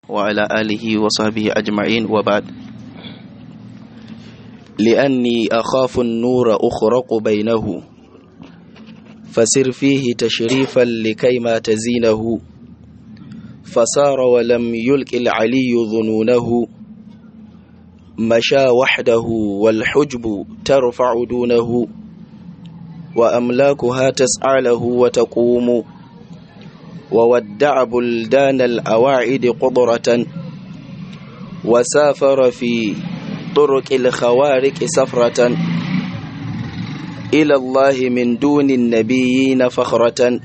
وعلى آله وصحبه أجمعين وبعد لأني أخاف النور أخرق بينه فسر فيه تشريفا لكيما تزينه فسار ولم يلك العلي ظنونه مشى وحده والحجب ترفع دونه وأملاكها تسعى له وتقوم وودع بلدان الأواعد قدرة وسافر في طرق الخوارق سفرة إلى الله من دون النبيين فخرة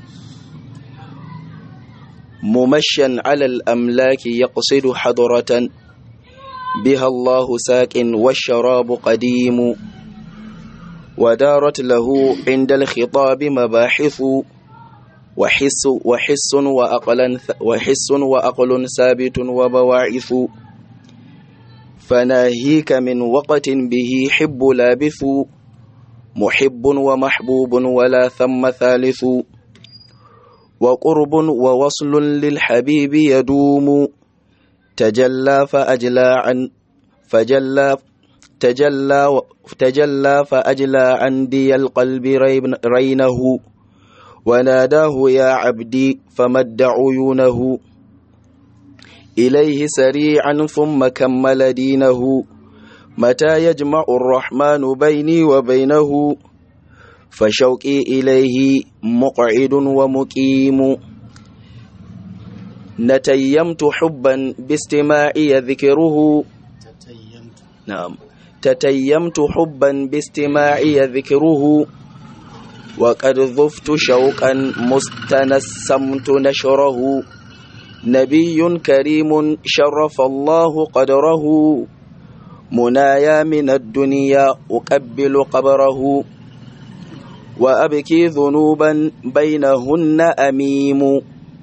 ممشا على الأملاك يقصد حضرة بها الله ساك والشراب قديم ودارت له عند الخطاب مباحث وحس وحس وأقل وحس وأقل ثابت وبواعث فناهيك من وقت به حب لابث محب ومحبوب ولا ثم ثالث وقرب ووصل للحبيب يدوم تجلى فأجلى عن فجلى تجلى تجلى فأجلى عن دي القلب رينه وناداه يا عبدي فمد عيونه إليه سريعا ثم كمل دينه متى يجمع الرحمن بيني وبينه فشوقي إليه مقعد ومقيم نتيمت حبا باستماعي ذكره نعم تتيمت حبا باستماعي ذكره وقد ظفت شوقا مستنسمت نشره نبي كريم شرف الله قدره منايا من الدنيا أقبل قبره وأبكي ذنوبا بينهن أميم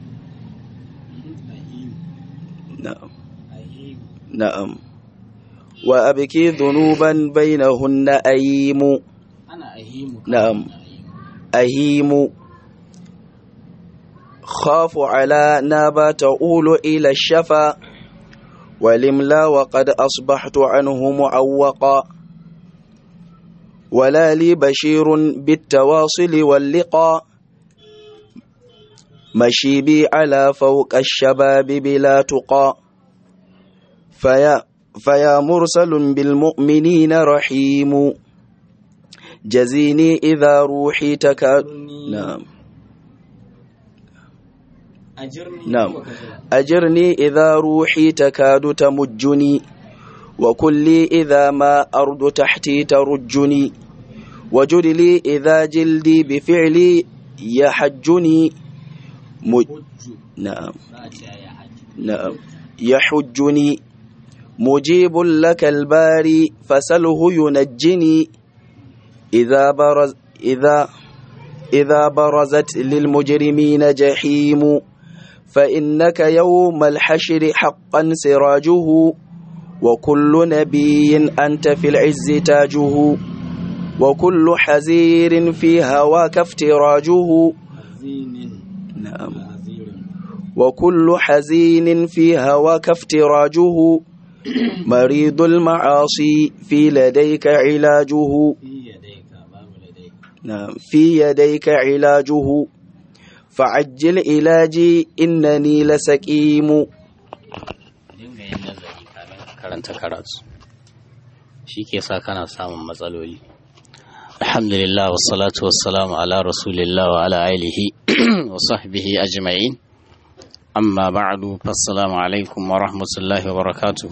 نعم نعم وأبكي ذنوبا بينهن أيم أنا أهيم نعم أهيم خاف على نابا تؤول إلى الشفا ولملا وقد أصبحت عنه معوقا ولا لي بشير بالتواصل واللقاء مشي بي على فوق الشباب بلا تقى فيا, فيا مرسل بالمؤمنين رحيم جزيني إذا روحي تكاد نعم أجرني نعم أجرني إذا روحي تكاد تمجني وكلي إذا ما أرض تحتي ترجني وجدلي إذا جلدي بفعلي يحجني مج... نعم نعم يحجني مجيب لك الباري فسله ينجني إذا برز إذا إذا برزت للمجرمين جحيم فإنك يوم الحشر حقا سراجه وكل نبي أنت في العز تاجه وكل حزير في هواك افتراجه نعم وكل حزين في هواك افتراجه مريض المعاصي في لديك علاجه نعم في يديك علاجه فعجل علاجي إنني لسقيم dinga yin nazari kafin ka karanta karatu shi ke sa kana samun matsaloli alhamdulillah wassalatu wassalamu ala rasulillah wa ala alihi wa sahbihi ajma'in amma ba'du fassalamu alaikum wa rahmatullahi wa barakatuhu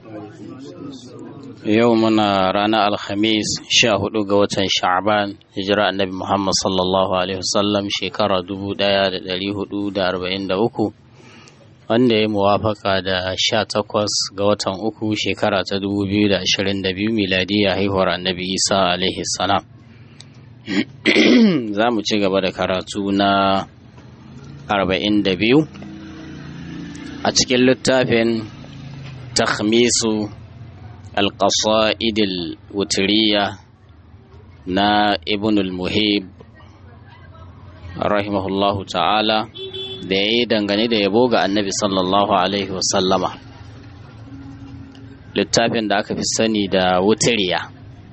yau muna ranar alhamis sha hudu ga watan sha'ban hijira annabi muhammad sallallahu alaihi wasallam shekara dubu daya da dari hudu da arba'in da uku wanda ya muwafaka da sha takwas ga watan uku shekara ta dubu biyu da ashirin da biyu miladiya haihuwar annabi isa alaihi salam za mu ci gaba da karatu na arba'in da biyu a cikin littafin takhmisu القصائد الوترية نا ابن المهيب رحمه الله تعالى da ya yi dangane da yabo ga annabi sallallahu alaihi wasallama littafin da aka fi sani da wutiriya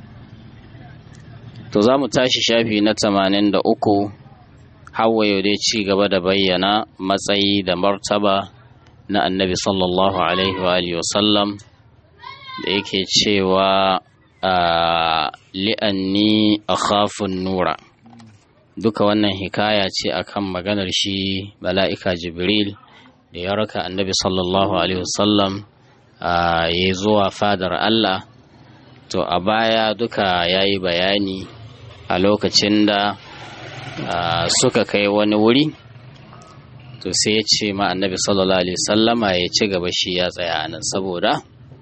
to za mu tashi shafi na tamanin da uku hawa yau dai ci gaba da bayyana matsayi da martaba na annabi sallallahu alaihi wa sallam da yake cewa a li'anni a khafin nura duka wannan hikaya ce akan maganar shi mala'ika jibril da ya raka annabi sallallahu alaihi wasallam ya zuwa fadar allah to a baya duka ya yi bayani a lokacin da suka kai wani wuri to sai ya ce ma annabi sallallahu alaihi wasallama ya ci gaba shi ya tsaya nan saboda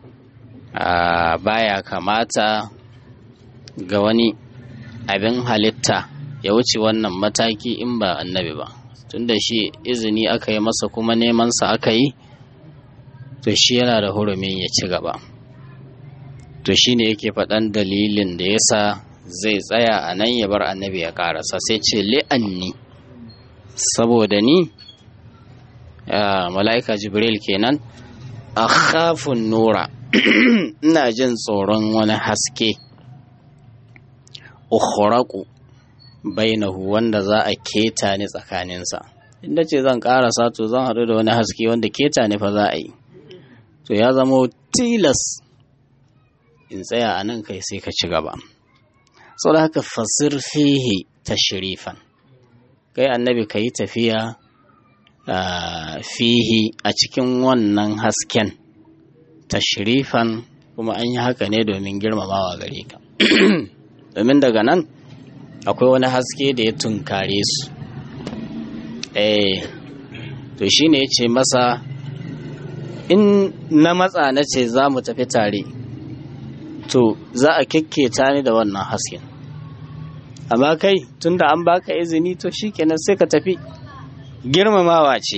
baya kamata ga wani abin halitta ya wuce wannan mataki in ba annabi ba tunda shi izini aka yi masa kuma nemansa aka yi to shi yana da hurumin ya ci gaba to shi ne yake faɗan dalilin da yasa zai tsaya a nan ya bar annabi ya ƙarasa sai ce li'anni saboda ni mala'ika jibril kenan a khafin nura ina jin tsoron wani haske ukhraku bainahu wanda za a keta ni tsakaninsa inda ce zan karasa to zan haɗu da wani haske wanda keta ni fa za a yi to ya zama tilas in tsaya a nan kai sai ka ci gaba sau da haka fasir fihi tashrifan kai annabi ka yi tafiya fihi a cikin wannan hasken tashrifan kuma an yi haka ne domin girmamawa gare ka domin daga nan akwai wani haske da ya tunkare su eh to shine ya ce masa in na matsa na ce za mu tafi tare to za a kyakketa ni da wannan hasken amma kai tunda an baka izini to shikenan sai ka tafi girmamawa ce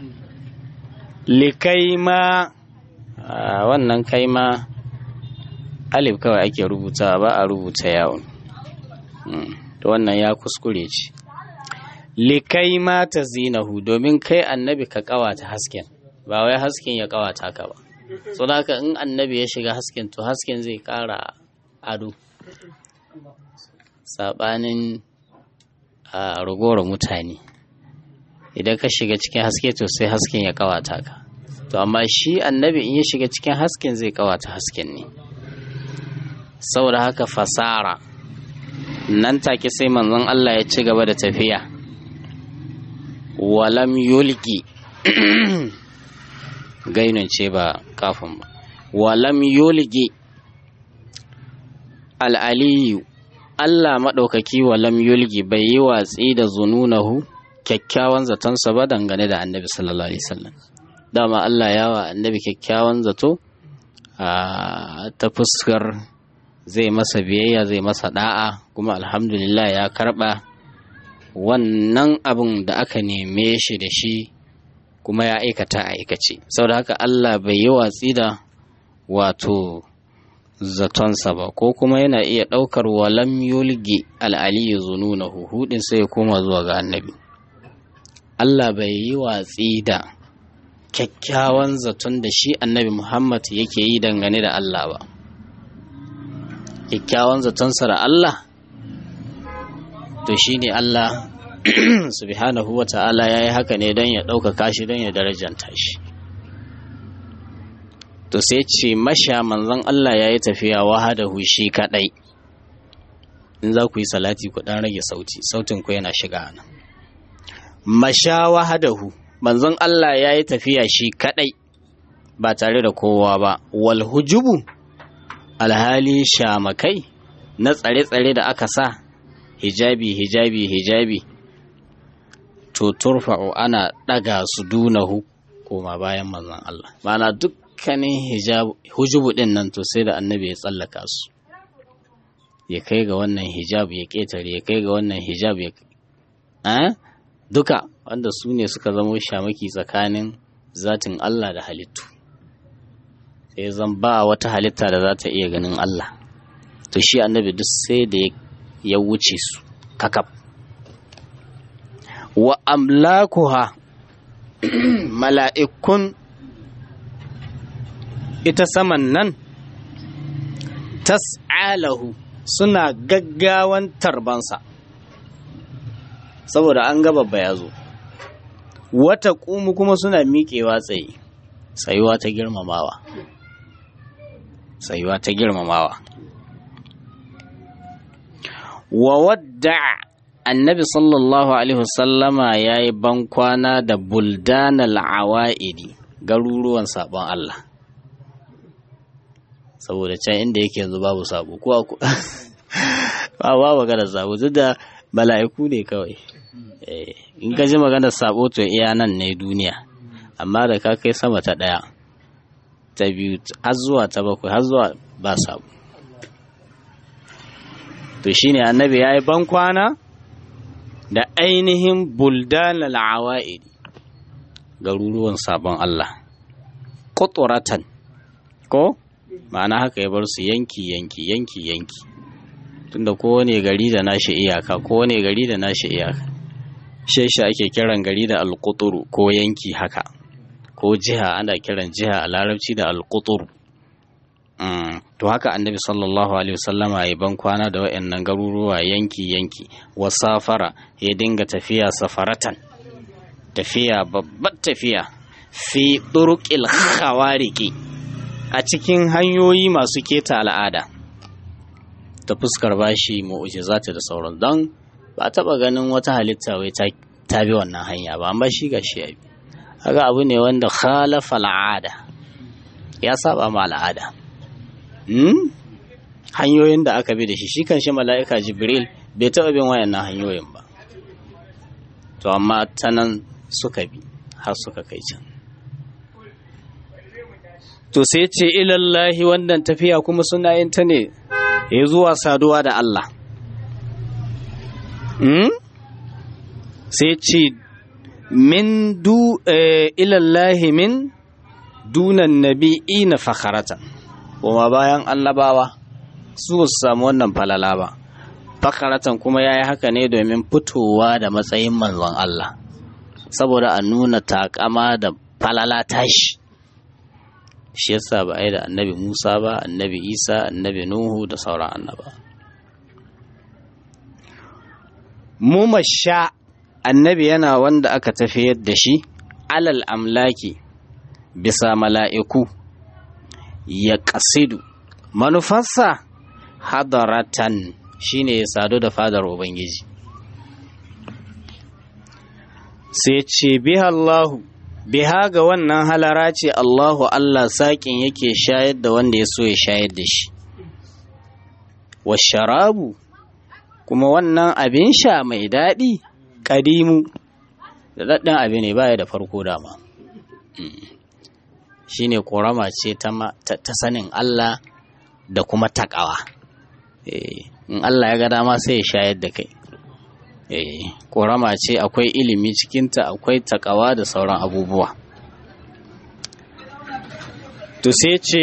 likai ma wannan kai ma alif kawai ake rubuta ba a rubuta yawon to wannan ya kuskure ce likai ma ta zinahu domin kai annabi ka kawata hasken ba wai hasken ya kawata ka ba so haka in annabi ya shiga hasken to hasken zai kara ado sabanin a ragowar mutane idan ka shiga cikin haske to sai hasken ya kawata ka to amma shi annabi in ya shiga cikin hasken zai kawata hasken ne saboda haka fasara nan take sai manzon Allah ya ci gaba da tafiya walam yulgi gainin ce ba kafin ba walam yulgi al'aliyu Allah maɗaukaki walam yulgi bai yi watsi da zununahu kyakkyawan zatonsa ba dangane da annabi sallallahu alaihi wasallam dama Allah ya wa annabi kyakkyawan zato ta fuskar zai masa biyayya zai masa da'a kuma alhamdulillah ya karba wannan abin da aka neme shi da shi kuma ya aikata a aikace saboda haka Allah bai yi watsi da wato zatonsa ba ko kuma yana iya ɗaukar walam yulgi al'aliyu zununa huhudin sai ya koma zuwa ga annabi Allah bai yi watsi da kyakkyawan zaton da shi annabi Muhammad yake yi dangane da Allah ba kyakkyawan zatonsa da Allah to shi ne Allah subhanahu wa ta'ala ya yi haka ne don ya ɗaukaka shi don ya darajanta shi to sai ce masha manzon Allah ya yi tafiya wahadahu shi kaɗai in za ku yi salati ku ɗan rage sauti sautin ku yana shiga nan masha wahadahu manzon Allah ya yi tafiya shi kaɗai ba tare da kowa ba wal hujubu alhali shamakai na tsare-tsare da aka sa hijabi hijabi hijabi to turfa'u ana ɗaga su dunahu koma bayan manzon Allah mana dukkanin hujubu ɗin nan to sai da annabi ya tsallaka su ya kai ga wannan hijab ya ƙetare ya kai ga wannan hijab ya duka wanda su ne suka zamo shamaki tsakanin zatin Allah da halittu sai zan ba wata halitta da za ta iya ganin Allah to shi annabi duk sai da ya wuce su kakaf wa amlakuha mala'ikun ita saman nan tas'alahu suna gaggawan tarbansa saboda an gaba ya zo wata ƙumu kuma suna miƙewa tsaye tsayuwa ta girmamawa tsayuwa ta girmamawa wa wadda annabi sallallahu alaihi wasallama ya yi bankwana da buldanal awa'idi garuruwan sabon Allah saboda can inda yake yanzu babu sabo ko aku ba ba maganar sabo duk da mala'iku ne kawai in ka ji maganar sabo to iya nan ne duniya amma da ka kai sama ta ɗaya ta biyu har zuwa ta bakwai har zuwa ba sabo to shine annabi ya yi bankwana da ainihin buldan al'awa'id garuruwan sabon Allah kuturatan ko ma'ana haka ya bar su yanki yanki yanki yanki tunda kowane gari da nashi iyaka kowane gari da nashi iyaka shesha ake kiran gari da alkuturu ko yanki haka ko jiha ana kiran jiha a larabci da alkuturu to haka annabi sallallahu alaihi wasallama ya ban kwana da wayannan garuruwa yanki yanki wa safara ya dinga tafiya safaratan tafiya babbar tafiya fi turuqil khawariki a cikin hanyoyi masu keta al'ada ta fuskar bashi mu'jizata da sauran don ba taba ganin wata halitta wai ta bi wannan hanya ba amma shi ga shi ya bi haka abu ne wanda khalafa al'ada ya saba ma al'ada hanyoyin da aka bi da shi shi kan shi mala'ika jibril bai taɓa bin wayannan hanyoyin ba to amma ta nan suka bi har suka kai can to sai ce ilallahi wannan tafiya kuma suna yin ta ne ya zuwa saduwa da Allah sai ce min du ilallahi min dunan nabi'i na fakharatan kuma bayan annabawa su su samu wannan falala ba fakaratan kuma ya yi haka ne domin fitowa da matsayin manzon Allah saboda a nuna takama da falala tashi shi yasa ba a yi da annabi Musa ba annabi Isa annabi Nuhu da sauran annaba mu masha annabi yana wanda aka tafiyar da shi alal amlaki bisa mala'iku ya ƙasidu manufarsa hadaratan shine ya sadu da fadar ubangiji sai ce biha Allahu biha ga wannan halara ce Allahu Allah saƙin yake shayar da wanda ya so ya shayar da shi wa sharabu kuma wannan abin sha mai daɗi ƙadimu da daɗin abin ne baya da farko dama shine korama ce ta sanin Allah da kuma takawa in Allah ya ga dama sai ya shayar da kai korama ce akwai ilimi cikinta akwai takawa da sauran abubuwa to sai ce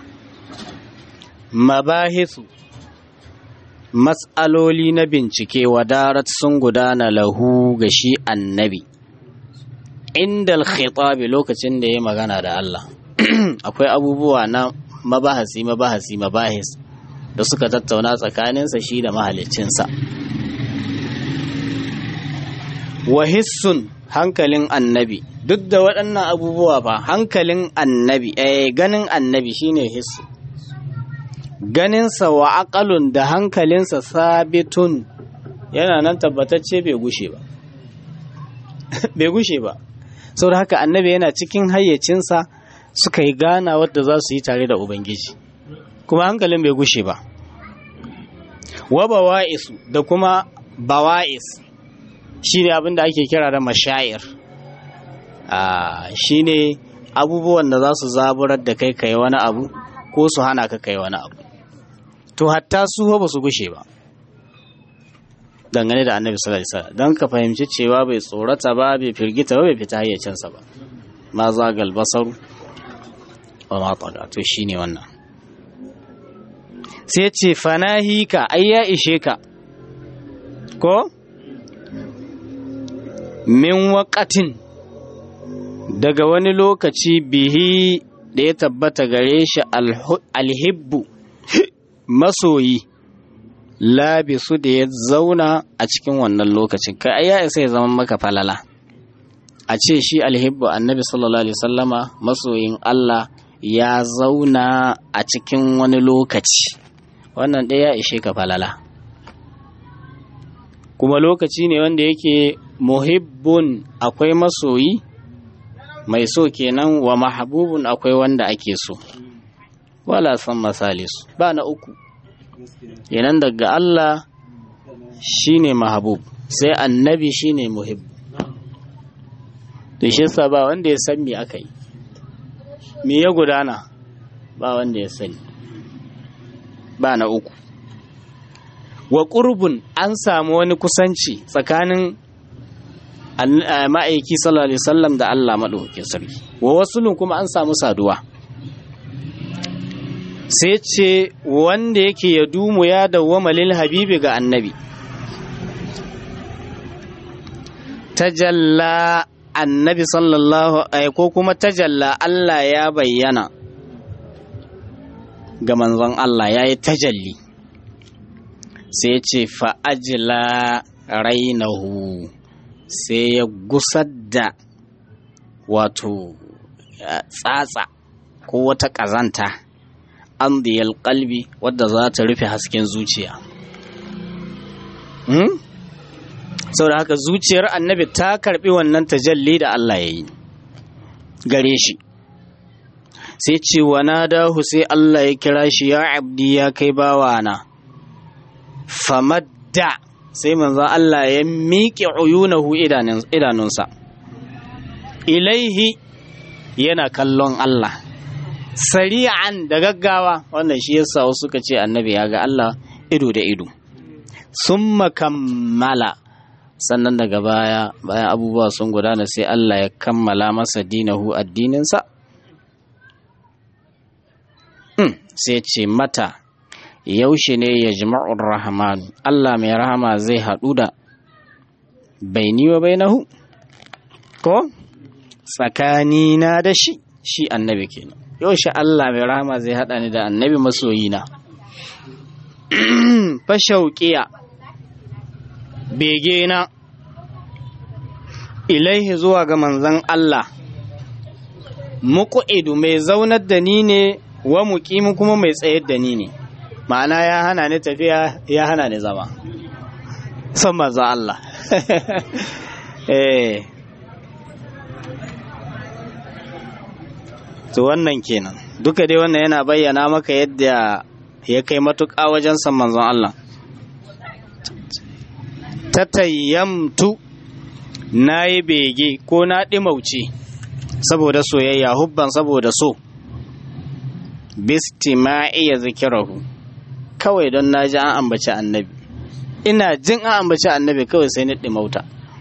mabahisu matsaloli na bincike wadarat sun gudana lahu ga shi annabi inda khitabi lokacin da ya magana da Allah akwai abubuwa na mabahasi mabahasi mabahis da suka tattauna tsakaninsa shi da mahalicinsa wa hissun hankalin annabi duk da waɗannan abubuwa fa hankalin annabi eh ganin annabi shine hissu ganinsa wa aƙalun da hankalinsa sabitun yana nan tabbatacce bai gushe ba bai gushe ba saboda haka annabi yana cikin hayyacinsa suka yi gana wadda za su yi tare da ubangiji kuma hankalin bai gushe ba wa bawa'isu da kuma bawa'is shi ne abinda ake kira da mashayir shi ne abubuwan da za su zaburar da kai kai wani abu ko su hana ka kai wani abu to hatta su ba su gushe ba dangane da annabi sallallahu alaihi wasallam don ka fahimci cewa bai tsorata ba bai firgita ba bai fita hayyacinsa ba ma zagal basaru wa ma taga to shine wannan sai ce fanahi ka ai ya ishe ka ko min waƙatin daga wani lokaci bihi da ya tabbata gare shi alhibbu masoyi labisu da ya zauna a cikin wannan lokacin kai ya isa ya zama maka falala a ce shi alhibbu annabi sallallahu alaihi sallama masoyin Allah ya zauna a cikin wani lokaci wannan ɗaya ya ishe ka falala kuma lokaci ne wanda yake muhibbun akwai masoyi mai so kenan wa mahabubun akwai wanda ake so wala san masalisu ba na uku kenan daga Allah shine mahabub sai annabi shine muhib to shi yasa ba wanda ya san me aka yi me ya gudana ba wanda ya sani ba na uku wa ƙurbun an samu wani kusanci tsakanin ma'aiki sallallahu alaihi wasallam da Allah maɗaukakin sarki wa wasulun kuma an samu saduwa sai ce wanda yake ya dumu ya dawwama lil habibi ga annabi tajalla annabi sallallahu alaihi ko kuma tajalla Allah ya bayyana ga manzon Allah ya yi tajalli sai ce fa'ajila rainahu sai ya gusar da wato tsatsa ko wata ƙazanta an kalbi wadda za ta rufe hasken zuciya hmm? da haka zuciyar annabi ta karbi wannan tajalli da Allah ya yi gare shi sai ce wa dahu sai Allah ya kira shi ya abdi ya kai bawana famadda sai manzo Allah ya miƙe uyunahu idanunsa ilaihi yana kallon Allah sari'an da gaggawa wannan shi yasa wasu suka ce annabi ya ga Allah ido da ido summa kammala sannan daga baya bayan abubuwa sun gudana sai Allah ya kammala masa dinahu addininsa sai ce mata yaushe ne ya jima'ur rahmanu Allah mai rahama zai haɗu da baini wa bainahu ko tsakanina da shi shi annabi kenan yaushe Allah mai rahama zai haɗa ni da annabi masoyina fashauƙiya bege na ilaihi zuwa ga manzan Allah muƙu'idu mai zaunar da ni ne wa muƙimi kuma mai tsayar da ni ne ma'ana ya hana ni tafiya ya hana ni zama son manzan Allah eh to wannan kenan duka dai wannan yana bayyana maka yadda ya kai matuƙa wajen san manzon Allah tatayyamtu na yi bege ko na ɗimauce saboda soyayya hubban saboda so bistima'i ya zikirahu kawai don na ji an ambaci annabi ina jin an ambaci annabi kawai sai ni ɗimauta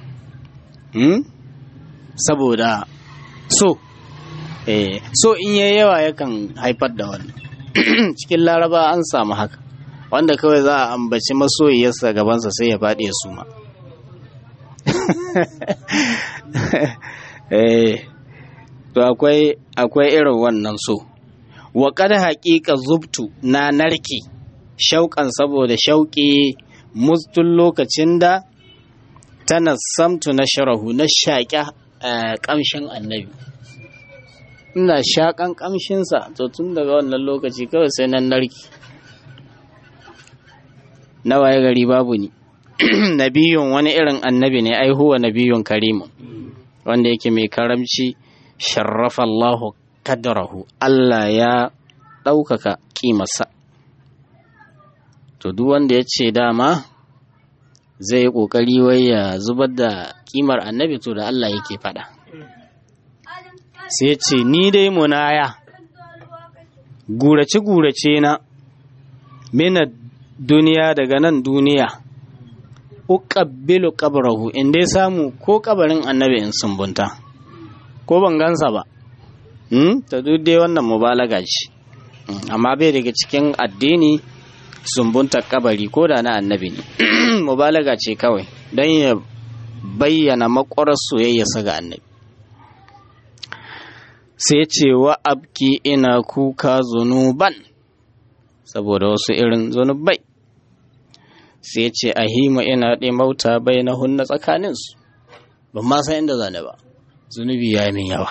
saboda so eh so in yayi yawa yakan haifar da wannan cikin laraba an samu haka wanda kawai za a ambaci masoyiyarsa gabansa sai ya faɗi ya suma eh to akwai akwai irin wannan so wa kada haƙiƙa zubtu na narke shauƙan saboda shauƙi mustun lokacin da tana samtu na sharahu na shaƙi ƙamshin annabi ina shaƙan ƙamshinsa to tun daga wannan lokaci kawai sai nan narki na waye gari babu ni nabiyun wani irin annabi ne ai huwa nabiyun karimun wanda yake mai karamci sharrafa Allahu kadrahu Allah ya ɗaukaka ƙimarsa to duk wanda ya ce dama zai yi ƙoƙari wai ya zubar da ƙimar annabi to da Allah yake faɗa sai ce ni dai munaya gurace-gurace na mina duniya daga nan duniya uƙabbilu ƙabrahu in dai samu ko ƙabarin annabi in sumbunta ko ban gansa ba ta duk dai wannan mubalaga ce amma bai daga cikin addini sumbunta kabari ko da na annabi ne mubalaga ce kawai don ya bayyana makwarar soyayyarsa ga annabi sai ce wa abki ina kuka zunuban saboda wasu irin zunubai sai ce ahima ina ɗimauta bai na hunna tsakaninsu ban ma san inda zane ba zunubi ya min yawa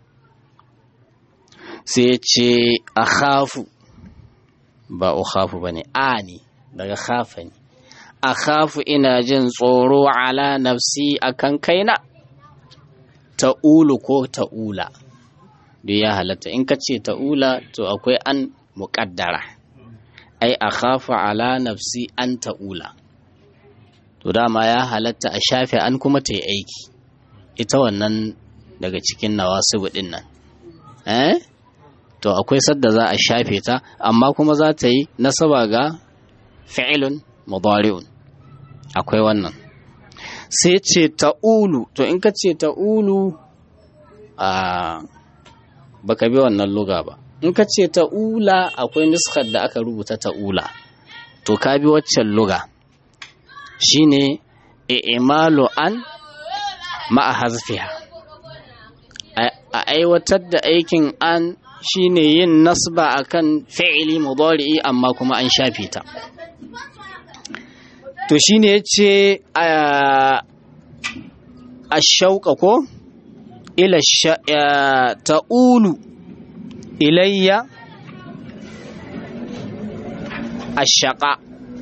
sai ce a hafu ba u hafu ba ne a ne daga hafa ne a hafu ina jin tsoro ala nafsi akan kaina ta'ulu ko ta'ula duk ya halatta in ka ce ta'ula to akwai an muƙaddara ai a khafa ala nafsi an ta'ula to dama ya halatta a shafe an kuma ta yi aiki ita wannan daga cikin nawasibu din nan eh to akwai sadda za a shafe ta amma kuma za ta yi nasaba ga fi'ilun mudari'un akwai wannan sai ce ta'ulu to in ka ce ta'ulu a baka bi wannan luga ba in ka ce ta'ula akwai nuskar da aka rubuta ta'ula to ka bi waccan luga shine i'malu an ma'a hazfiha a aiwatar da aikin an shine yin nasba akan fi'ili mudari'i amma kuma an shafe ta to shine yace a shauƙa ko ila ta'ulu ilayya ashaqa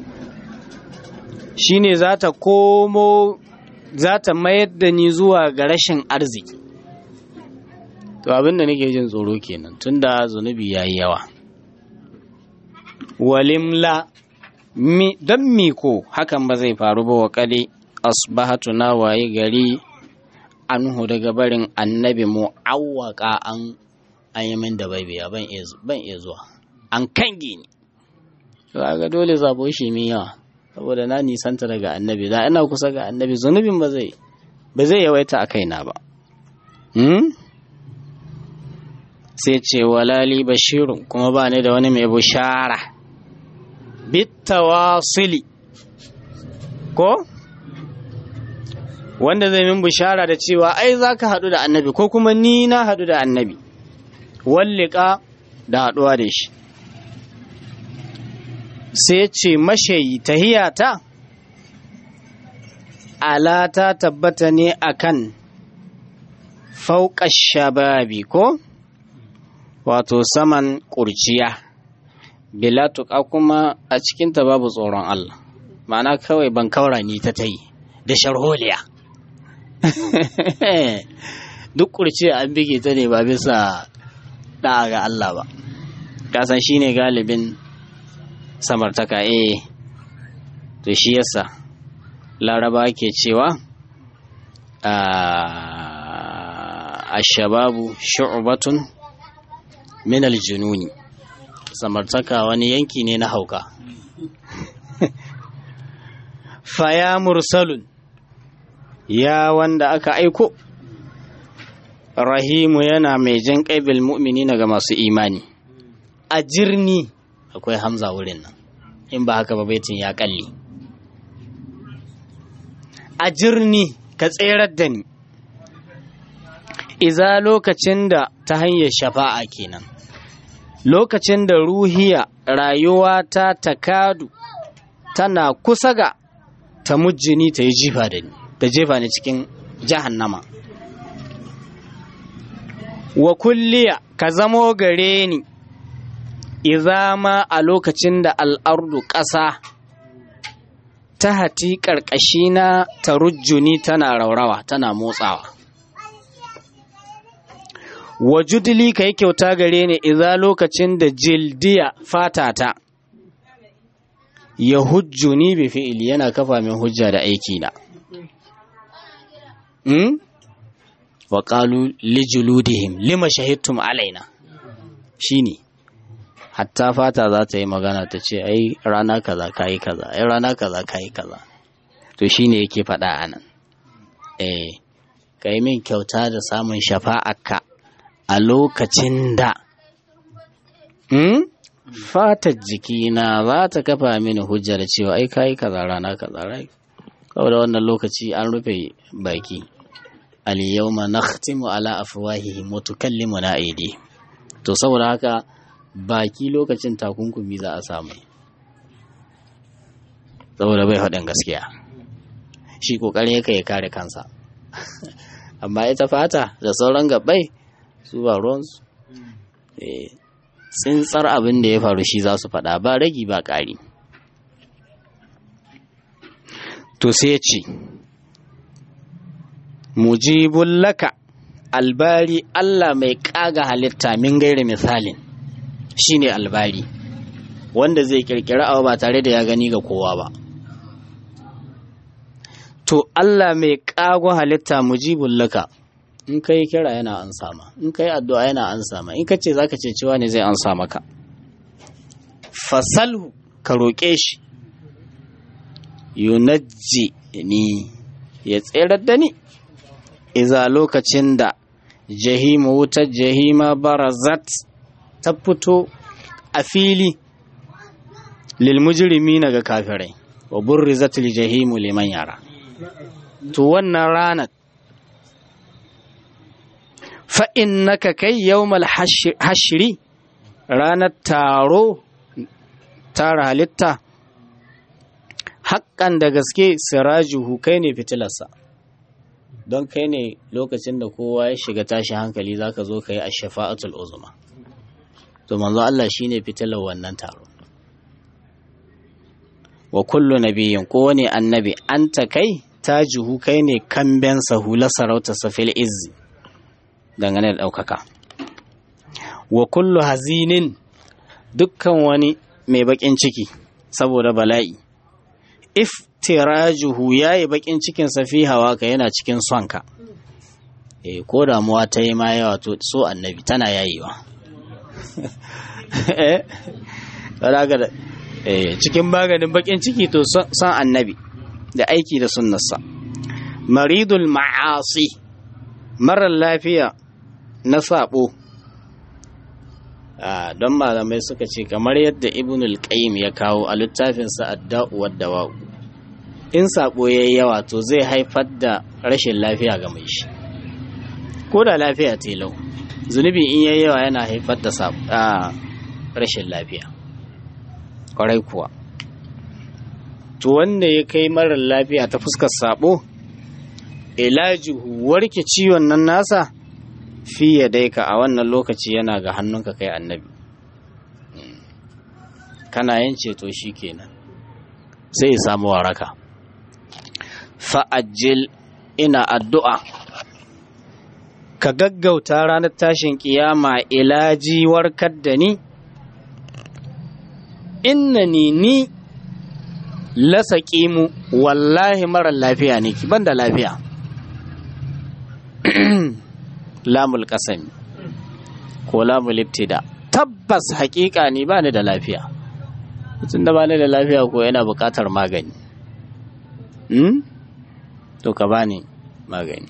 shine za ta komo za ta mayar da ni zuwa ga rashin arziki to abin da nake jin tsoro kenan tunda zunubi ya yi yawa walimla mi don mi ko hakan ba zai faru ba wa kade asbahatu na waye gari anhu daga barin annabi mu awwaka an an yi min da bai biya ban iya zuwa an kange ni ga dole zabo shi min yawa saboda na nisanta daga annabi da ina kusa ga annabi zunubin ba zai ba zai yawaita a kaina ba sai ce walali bashirun kuma ba ni da wani mai bushara bitawasili ko wanda zai min bushara da cewa ai za ka haɗu da annabi ko kuma ni na haɗu da annabi wallika da haɗuwa da shi sai ce mashayi tahiyata ala ta tabbata ne akan fauƙa shababi ko wato saman ƙurciya bila tuƙa kuma a cikinta babu tsoron Allah ma'ana kawai ban kaura ni ta ta yi da sharholiya duk ƙurciya an bige ta ne ba bisa ɗa'a ga Allah ba kasan shi ne galibin samartaka eh to shi yasa laraba ke cewa a shababu shu'batun min aljununi samartaka wani yanki ne na hauka faya mursalun ya wanda aka aiko rahimu yana mai jin ƙaibil mu'mini ga masu imani a jirni akwai hamza wurin nan in ba haka ba baitin ya kalli a jirni ka tserar da ni iza lokacin da ta hanyar shafa'a kenan lokacin da ruhiya rayuwa ta takadu tana kusa ga ta mujjini ta yi jifa da ni ta jefa ni cikin jahannama wa kulliya ka zamo gare ni izama a lokacin da al'ardu ƙasa ta hati ƙarƙashina ta rujjuni tana raurawa tana motsawa wa judili ka yi kyauta gare ni iza lokacin da jildiya fatata ya hujjuni bi fi'ili yana kafa min hujja da aikina hmm? wa ƙalu lijuludihim lima shahidtum alaina shine hatta fata za ta yi magana ta ce ai rana kaza kayi kaza ai rana kaza kayi kaza to shine yake faɗa a nan eh ka yi min kyauta da samun shafa'arka a lokacin da hmm? fatar jikina za ta kafa mini hujjar cewa ai kayi kaza rana kaza rai kawai da wannan lokaci an rufe baki al-yawma nakhtimu ala afwahihim wa tukallimuna aydihim to saboda haka baki lokacin takunkumi za a samu saboda bai faɗin gaskiya shi ƙoƙarin yake ya kare kansa amma ita fata da sauran gabai su ba ruwansu tsintsar abin da ya faru shi za su faɗa ba ragi ba ƙari to sai ya ce mujibun laka albari Allah mai ƙaga halitta min gairi misalin shine albari wanda zai kirkiri abu ba tare da ya gani ga kowa ba to Allah mai ƙago halitta mujibun laka in ka yi kira yana an sama in ka yi addu'a yana an sama in ka ce za ka ce cewa ne zai an sa maka fasalhu ka roƙe shi yunajji ni ya tserar da ni iza lokacin da jahimu wutar jahima barazat ta fito a fili lilmujirimi na ga kafirai wa burrizat jahimu liman yara to wannan ranar fa'in naka kai yawmal hashiri ranar taro tara halitta haƙƙan da gaske sirajuhu kai ne fitilarsa don kai ne lokacin da kowa ya shiga tashi hankali za ka zo ka yi a shafa'atul uzuma to manzo Allah shi ne fitilar wannan taro wa kullu nabiyin kowane annabi an ta kai tajuhu kai ne kamben hula sarauta safil izzi dangane da ɗaukaka wa kullu hazinin dukkan wani mai baƙin ciki saboda bala'i if tirajuhu ya yi baƙin cikin safi hawa ka yana cikin sonka e, ko damuwa ta yi ma yawa to so annabi tana yayewa cikin maganin baƙin ciki to son annabi da aiki da sunnarsa maridul ma'asi marar lafiya na sabo don malamai suka ce kamar yadda ibnul qayyim ya kawo a littafinsa adda'u wadda in sabo yayi yawa to zai haifar da rashin lafiya ga mai shi ko da lafiya ta lau zunubi in yayi yawa yana haifar da rashin lafiya kwarai kuwa to wanda ya kai marar lafiya ta fuskar sabo ilajuhu warke ciwon nan nasa fi ya daika a wannan lokaci yana ga hannunka kai annabi kana yin ceto shi kenan sai ya samu waraka fa'ajil ina addu'a ka gaggauta ranar tashin kiyama ilaji warkar da ni inna ni ni lasa mu wallahi marar lafiya ne ki ban da lafiya lamul kasami ko lamul ibtida tabbas hakika ni ba ni da lafiya tun da ba ni da lafiya ko yana buƙatar magani to ka bani magani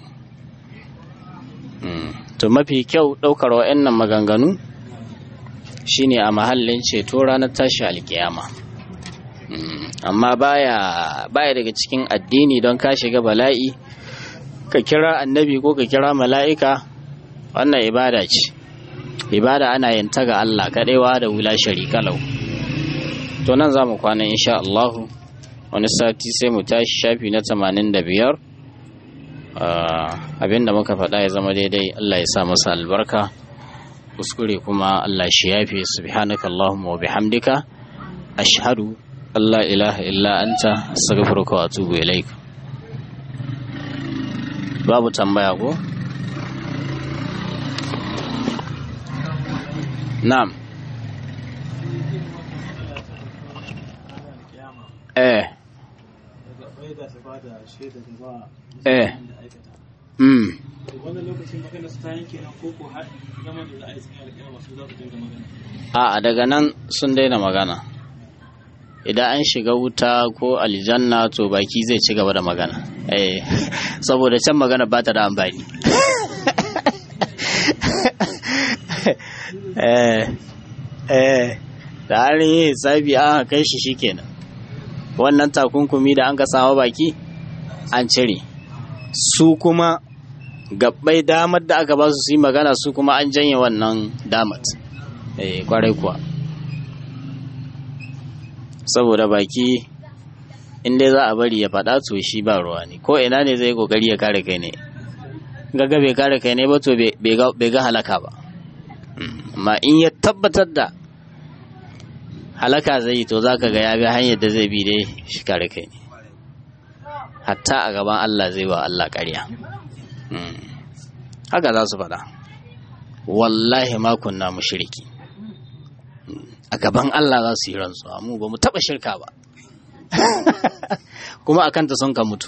to mafi kyau ɗaukar wa'annan maganganu shine a mahallin ceto ranar tashi alkiyama amma baya baya daga cikin addini don ka shiga bala'i ka kira annabi ko ka kira mala'ika wannan ibada ce ibada ana yin ta ga Allah kaɗaiwa da wula sharika lau to nan za mu kwana insha Allah wani sati sai mu tashi shafi na tamanin da biyar abinda muka faɗa ya zama daidai Allah ya sa masa albarka kuskure kuma Allah shi yafe subhanaka Allahumma wa bihamdika ashhadu Allah ilaha illa anta astaghfiruka wa atubu ilaik babu tambaya ko na'am eh eh mm wannan lokacin magana su ta yanke nan koko har zaman da za a yi sun alƙiyama su za su dinga magana a daga nan sun daina magana idan an shiga wuta ko aljanna to baki zai ci gaba da magana eh saboda can magana ba ta da amfani eh eh da har yi hisabi an kai shi shikenan wannan takunkumi da an ka samu baki an cire su kuma gabbai damar da aka ba su su yi magana su kuma an janye wannan damat eh kwarai kuwa saboda baki in dai za a bari ya faɗa to shi ba ruwa ne ko ina ne zai kokari ya kare kai ne gaga bai kare kai ne ba to bai ga halaka ba amma in ya tabbatar da halaka zai yi to za ka ga ya bi hanyar da zai bi dai shi kare kai ne hatta a gaban Allah zai wa Allah ƙarya haka za su faɗa wallahi makon na mushriki a gaban Allah za su yi rantsuwa mu ba mu taɓa shirka ba kuma akan ta son ka mutu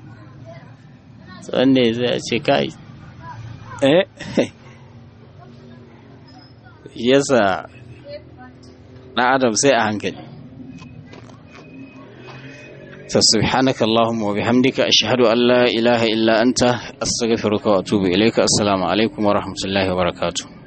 wanda zai ce kai eh yasa ɗan adam sai a hankali فسبحانك اللهم وبحمدك أشهد أن لا إله إلا أنت أستغفرك وأتوب إليك السلام عليكم ورحمة الله وبركاته